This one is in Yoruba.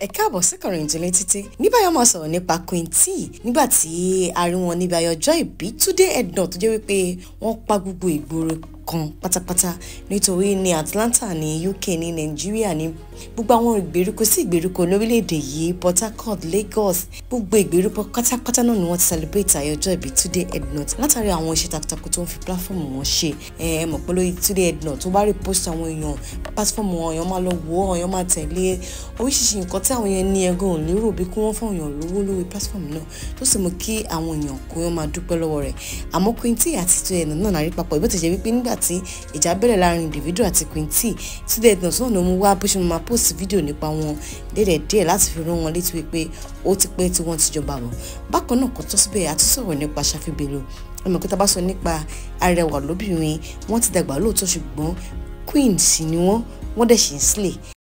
ẹ káàbọ̀ sí Kọ̀ròyìntìlẹ̀ títí ní báyọ̀ máa sọ̀rọ̀ nípa Queen T nígbà tí a rí wọn níbi ayọjọ́ ìbí Túndé Ednut tó jẹ́ wípé wọ́n pa gbogbo ìgboro kan pátápátá nítorí ní Atlanta ní UK ní Nàìjíríà ní gbogbo àwọn ìgbèríko sí ìgbèríko lórílẹ̀‐èdè yìí Port Harcourt Lagos gbogbo ìgbèríko pátápátá náà ni wọ́n ti celebrate ayọjọ́ ìbí Túndé Ednut látàrí àwọn iṣẹ́ takuntakun tó ń fi platform wọn ṣe ẹ mọ̀ pé lórí Túndé Ednut tó bá rí post àwọn èèyàn platform wọn èèyàn máa lọ wò ó èèyàn máa tẹ̀lé oríṣiríṣi nǹkan tí àwọn èèyàn ní ẹgbẹ́ òun lérò bí kí wọ́n fún èèyàn lówó lórí platform náà tó sì mú kí àwọn èèyàn kó wọn máa dúpẹ́ lọ́wọ́ rẹ̀ àmọ́ Queen T àti Túndé Ednut náà náà rí papọ̀ ìbí ó ti jẹ́ wípé nígbà tí ìjà bẹ̀rẹ̀ láàrin Davido àti Queen T Túndé Ednut náà ló mú wá bó ṣe máa post fídíò nípa wọn dédé díẹ̀ láti fi rán wọn létí wípé ó ti pẹ́ tí wọ́n ti jọba bọ̀ bákan náà kò tó síbẹ̀ àtúnṣọ̀rọ̀ nípa Ṣàfí Bello ọmọ ìkọta bá sọ nípa arẹwà lóbìnrin wọ́n ti dàgbà lóòótọ́ ṣùgbọ́n queen sì ni wọ́n wọ́n dẹ̀ ṣì ń sílẹ̀